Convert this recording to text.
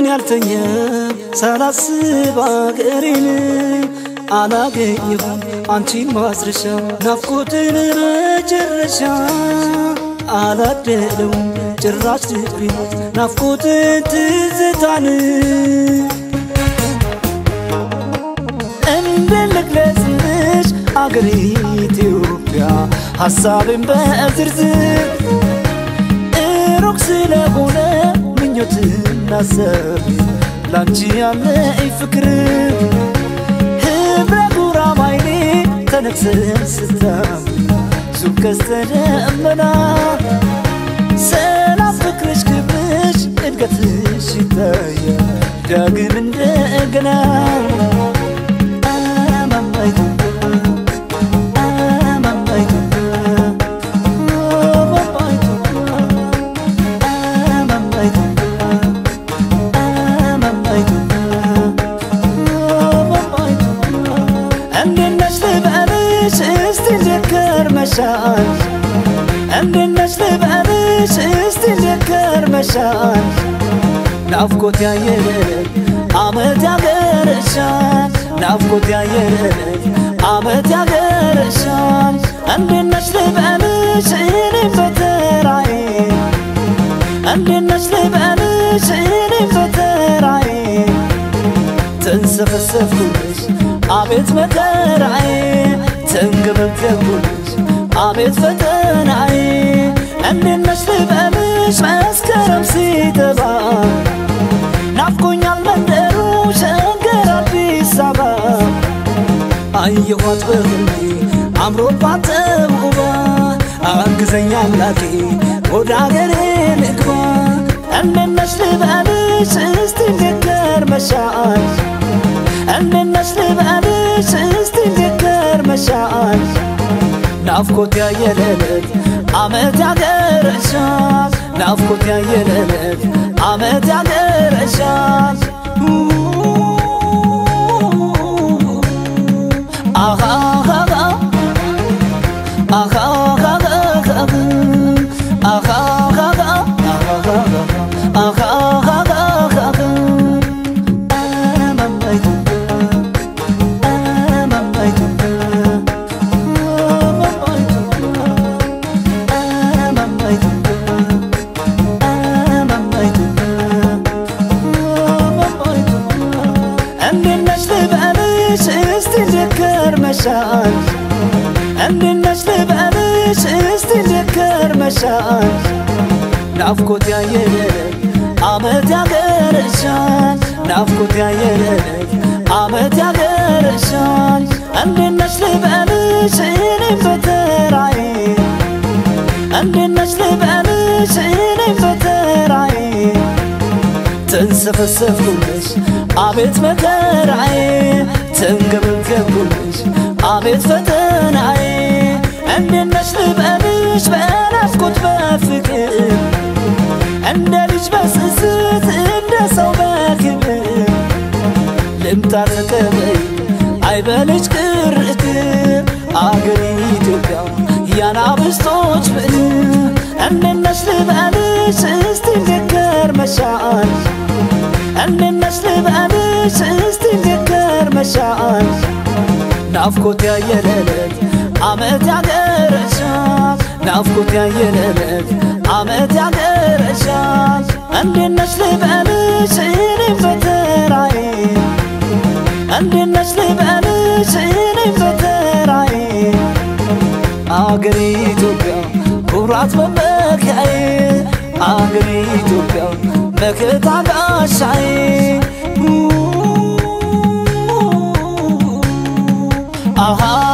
አልተኛም ሳላስብ አገሬን አላገኘሁም አንቺን ማስረሻ ናፍቆትን መጨረሻ አላደለውም ጭራሽ ልቤ ናፍቆትን ትዝታን እንደልግለጽሽ አገሬ ኢትዮጵያ ሀሳብን በዝርዝር ሩቅ ስለሆነ ምኞትና ሰብ ላንቺ ያለኝ ፍቅር ህብረ ጉራማይሌ ተነግሰን ስታም ሱብ ቀስተ ደመና ሰላም ፍቅርሽ ክብርሽ እድገትሽ ይታያል ዳግም እንደገና አማማ ኢትዮጵያ አማማ ኢትዮጵያ አማማ ኢትዮጵያ አማማ ኢትዮጵያ አማማ ኢትዮጵያ አማማ ኢትዮጵያ እንዴት ነሽ ልበልሽ እስቲ ልከር መሻል እንዴት ነሽ ልበልሽ እስቲ ልከር መሻል ናፍቆት ያየለን አመት ያገረሻል ናፍቆት ያየለን አመት ያገረሻል እንዴት ነሽ ልበልሽ እኔም በተራዬ እንዴት ነሽ ልበልሽ እኔም በተራዬ ተንሰፈሰፍኩልሽ አቤት መከራዬ ተንገበገብኩልሽ አቤት ፈተናዬ እንዴት ነሽ ልበልሽ መስከረም ሲገባ ናፍቆኛል መንደሩ ሸገር አዲስ አበባ አየኋት በህልሜ አምሮባት ተውባ አግዘኛ አምላኬ ወደ አገሬ ልግባ እንዴት ነሽ ልበልሽ እስቲ እንዴት መሻል እንዴት ነሽ ልበልሽ እስቲ እንዴት መሻል ናፍቆት ያየለለት አመት ያገረሻል ናፍቆት ያየለለት አመት ያገረሻል እንዴት ነሽ ልበልሽ እስቲ ልከር መሻል እንዴት ነሽ ልበልሽ እስቲ ልከር መሻል ናፍቆት ያየለት አመት ያገረሻል ናፍቆት ያየለት አመት ያገረሻል እንዴት ነሽ ልበልሽ እኔም በተራዬ እንዴት ነሽ ልበልሽ እኔም በተራዬ ተንሰፈሰፍኩልሽ አቤት መከራዬ ተንገበገብኩልሽ አቤት ፈተናዬ እንዴት ነሽ ልበልሽ በናፍቆት በፍቅር እንደ ልጅ በስስት እንደ ሰው በክብር ልምጣ ተቀበይ አይበልሽ ቅርቅር አገሬ ኢትዮጵያ ያናብስቶች ምድር እንዴት ነሽ ልበልሽ እስቲ እንዴት መሻል እንዴት ነሽ ልበልሽ እስቲ እንዴት መሻል ናፍቆት ያየለለት አመት ያገረሻል ናፍቆት ያየለለት አመት ያገረሻል እንዴት ነሽ ልበልሽ እኔም በተራዬ እንዴት ነሽ ልበልሽ እኔም በተራዬ አገሬ ኢትዮጵያ ኩራት መመኪያዬ አገሬ ኢትዮጵያ መከታ ጋሻዬ አሃ